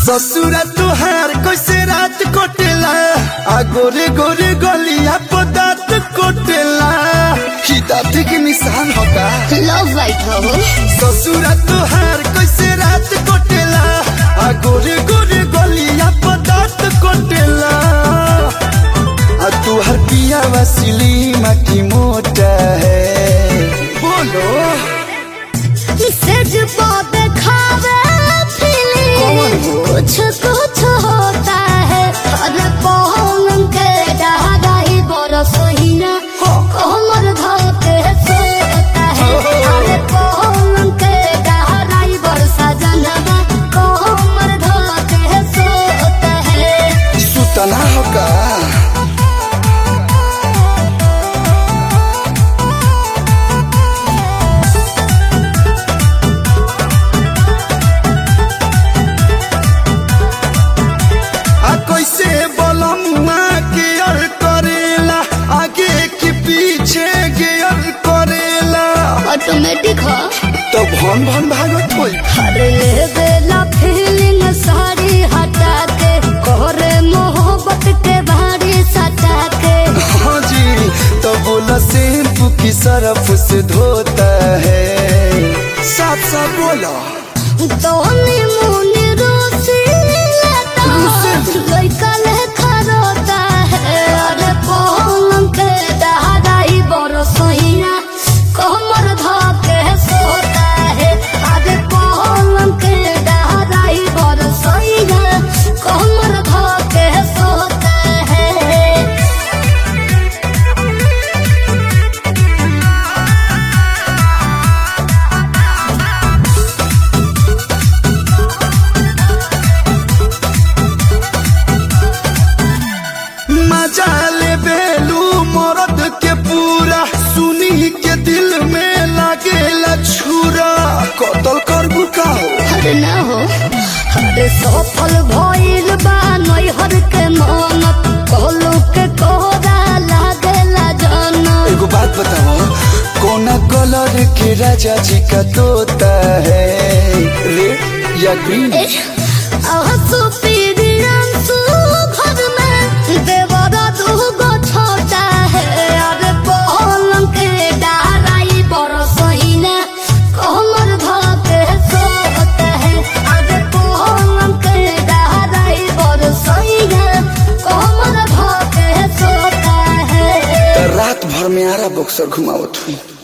ससुरा तुहार कैसे रात कोटेला आ गोरे गोरे गलिया पदात कोटेला ही दाँत के निशान होगा लव वाइट हो ससुरा तुहार कैसे रात कोटेला आ गोरे गोरे गलिया पदात कोटेला आ तुहार पिया वसीली की मोटा है बोलो सेज पे खावे कौन फीलिंग हो? कुछ कुछ होता है अरे पौन के डहाई बरस हीना हाँ। कोमर धोते सोता है अरे पौन के डहाई बरसा जनवा कोमर धोते सोता है सुतना होगा आ कैसे बलमुआ गियर करेला आगे की पीछे गियर करेला ऑटोमेटिक हो तो भन भन भागत होई अरे ले बेला फीलिंग सारी हटा के कोरे मोहब्बत के भारी सटा के हाँ जी तो बोला शैम्पू की सरफ से धोता है साथ साथ बोला दोनी मुनी रोसी लेता लइका लेखा रोता है अरे पलंग के दहाई बरसोइया कमर धके सोता है अरे पलंग के दहाई बरसोइया कमर धके सोता है मजा ले बेलू मरद के पूरा सुनी के दिल में लागेला छुरा कतल कर बुकाओ अरे ना हो अरे सफल भइल बा नैहर के मन कहलू के कोरा लागेला जन एगो बात बताओ कोना कलर के राजा जी का तोता है रेड या ग्रीन आंसू पीरी आंसू घर में देवरा दूगो छोटा है अरे पलंग के डाराई बरसइना कमर धके सोता है अरे पलंग के डाराई बरसइना कमर धके सोता है तो रात भर में आरा बक्सर घुमावत हुई